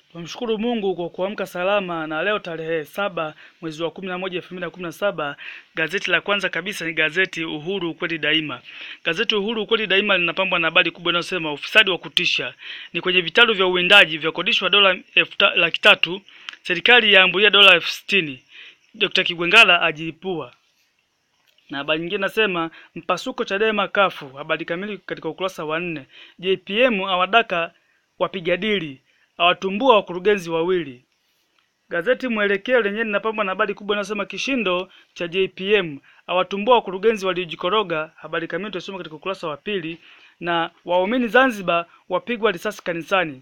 Tunamshukuru Mungu kwa kuamka salama na leo tarehe saba mwezi wa kumi na moja elfu mbili na kumi na saba gazeti la kwanza kabisa ni gazeti Uhuru ukweli daima. Gazeti Uhuru ukweli daima linapambwa na habari kubwa inayosema ufisadi wa kutisha ni kwenye vitalu vya uwindaji vya kodishwa dola elfu ta- laki tatu, serikali yaambulia dola elfu sitini. Dr. Kigwengala ajiipua na habari nyingine nasema mpasuko Chadema kafu. Habari kamili katika ukurasa wa nne. JPM awadaka wapiga dili awatumbua wakurugenzi wawili. Gazeti Mwelekeo lenyewe linapambwa na habari kubwa inayosema kishindo cha JPM awatumbua wakurugenzi waliojikoroga. Habari kamili tutasoma katika ukurasa wa pili. Na waumini Zanzibar wapigwa risasi kanisani.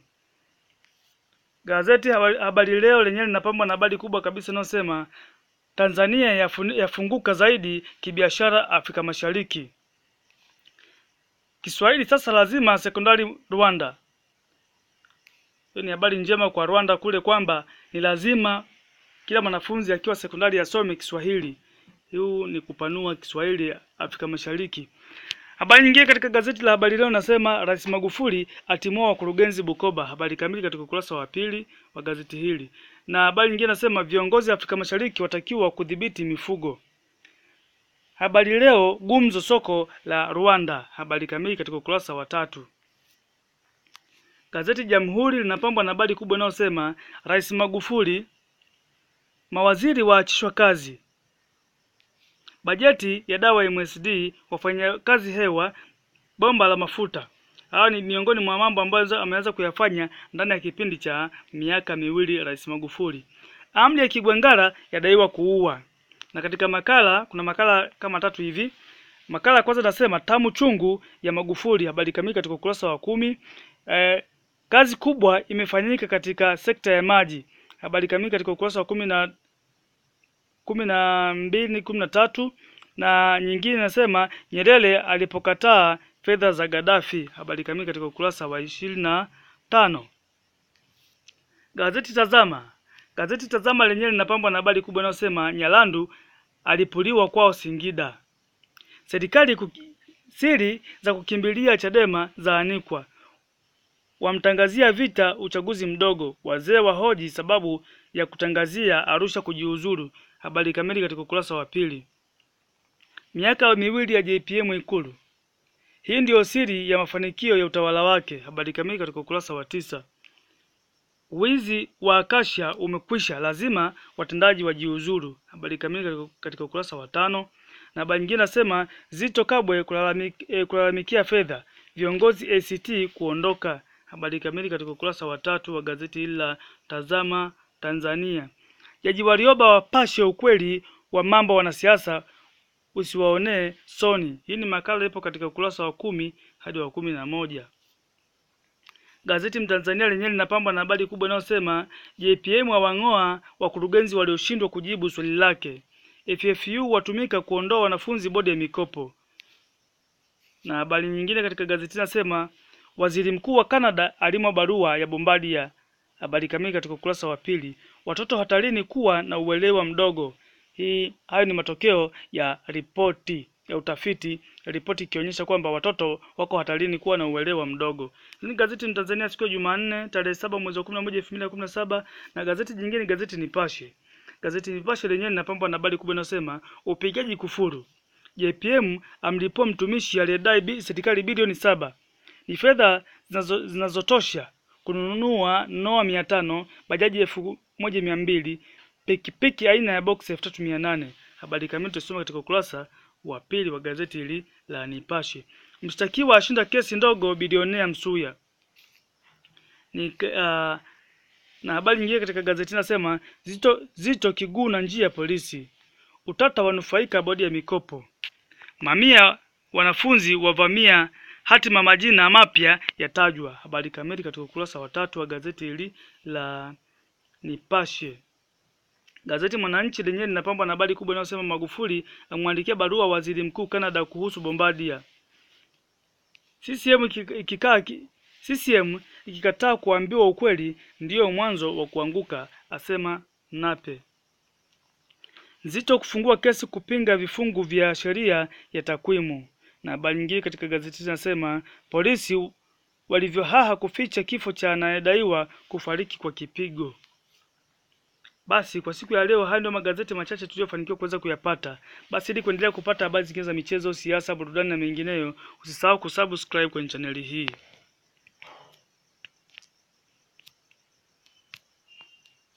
Gazeti Habari Habari Leo lenyewe linapambwa na habari kubwa kabisa inayosema Tanzania yafun- yafunguka zaidi kibiashara Afrika Mashariki. Kiswahili sasa lazima sekondari Rwanda. Hiyo ni habari njema kwa Rwanda kule kwamba ni lazima kila mwanafunzi akiwa sekondari asome Kiswahili. Huu ni kupanua Kiswahili Afrika Mashariki. Habari nyingine katika gazeti la Habari Leo nasema Rais Magufuli atimua wakurugenzi Bukoba. Habari kamili katika ukurasa wa pili wa gazeti hili. Na habari nyingine nasema viongozi Afrika Mashariki watakiwa kudhibiti mifugo. Habari Leo gumzo soko la Rwanda. Habari kamili katika ukurasa wa tatu. Gazeti Jamhuri linapambwa na habari kubwa inayosema Rais Magufuli, mawaziri waachishwa kazi, bajeti ya dawa MSD, wafanyakazi hewa, bomba la mafuta. Hawa ni miongoni mwa mambo ambayo ameweza kuyafanya ndani ya kipindi cha miaka miwili Rais Magufuli. Amri ya Kigwangala yadaiwa kuua. Na katika makala kuna makala kama tatu hivi. Makala ya kwanza nasema tamu chungu ya Magufuli, habari kamili katika ukurasa wa kumi. Eh, kazi kubwa imefanyika katika sekta ya maji, habari kamili katika ukurasa wa kumi na kumi na mbili kumi na tatu na nyingine inasema Nyerere alipokataa fedha za Gaddafi, habari kamili katika ukurasa wa ishirini na tano. Gazeti Tazama, gazeti Tazama lenyewe linapambwa na habari kubwa inayosema Nyalandu alipuliwa kwao Singida. Serikali kuki, siri za kukimbilia Chadema zaanikwa. Wamtangazia vita uchaguzi mdogo. Wazee wahoji sababu ya kutangazia Arusha kujiuzuru. Habari kamili katika ukurasa wa pili. Miaka miwili ya JPM Ikulu. Hii ndiyo siri ya mafanikio ya utawala wake. Habari kamili katika ukurasa wa tisa. Wizi wa Akasha umekwisha, lazima watendaji wajiuzuru. Habari kamili katika- katika ukurasa wa tano. Na habari nyingine nasema Zito Kabwe kulalamik, eh, kulalamikia fedha, viongozi ACT kuondoka. Habari kamili katika ukurasa wa tatu wa gazeti hili la Tazama Tanzania. Jaji Warioba wapashe ukweli wa mambo wanasiasa usiwaonee soni. Hii ni makala ipo katika ukurasa wa kumi hadi wa kumi na moja. Gazeti Mtanzania lenyewe linapambwa na habari kubwa inayosema JPM awang'oa wakurugenzi walioshindwa kujibu swali lake. FFU watumika kuondoa wanafunzi bodi ya mikopo. Na habari nyingine katika gazeti nasema waziri mkuu wa Canada alimwa barua ya Bombardier. Habari kamili katika ukurasa wa pili. Watoto hatarini kuwa na uelewa mdogo. Hii hayo ni matokeo ya ripoti ya utafiti, ripoti ikionyesha kwamba watoto wako hatarini kuwa na uelewa mdogo. Hili ni gazeti ni Tanzania siku ya Jumanne tarehe saba mwezi wa kumi na moja elfu mbili na kumi na saba na gazeti jingine gazeti Nipashe. Gazeti Nipashe lenyewe linapambwa na habari kubwa inayosema upigaji kufuru. JPM amlipua mtumishi aliyedai bi, serikali bilioni saba. Ni fedha zinazo- zinazotosha kununua noa mia tano, bajaji elfu moja mia mbili, pikipiki aina ya box elfu tatu mia nane. Habari kamili tutasoma katika ukurasa wa pili wa gazeti hili la Nipashe. Mshtakiwa ashinda kesi ndogo bilionea Msuya. Ni uh, na habari nyingine katika gazeti nasema Zito, Zito kiguu na njia ya polisi. Utata wanufaika bodi ya mikopo. Mamia wanafunzi wavamia hatima majina mapya yatajwa. Habari kamili katika ukurasa wa tatu wa gazeti hili la Nipashe. Gazeti Mwananchi lenyewe linapambwa na habari kubwa inayosema Magufuli amwandikia barua waziri mkuu Canada kuhusu Bombardier. CCM iki- ikikaa ki- CCM ikikataa kuambiwa ukweli ndiyo mwanzo wa kuanguka, asema Nape. Zito kufungua kesi kupinga vifungu vya sheria ya takwimu. Na habari nyingine katika gazeti zinasema polisi walivyohaha kuficha kifo cha anayedaiwa kufariki kwa kipigo. Basi kwa siku ya leo, haya ndio magazeti machache tuliyofanikiwa kuweza kuyapata. Basi ili kuendelea kupata habari zingine za michezo, siasa, burudani na mengineyo, usisahau kusubscribe kwenye chaneli hii.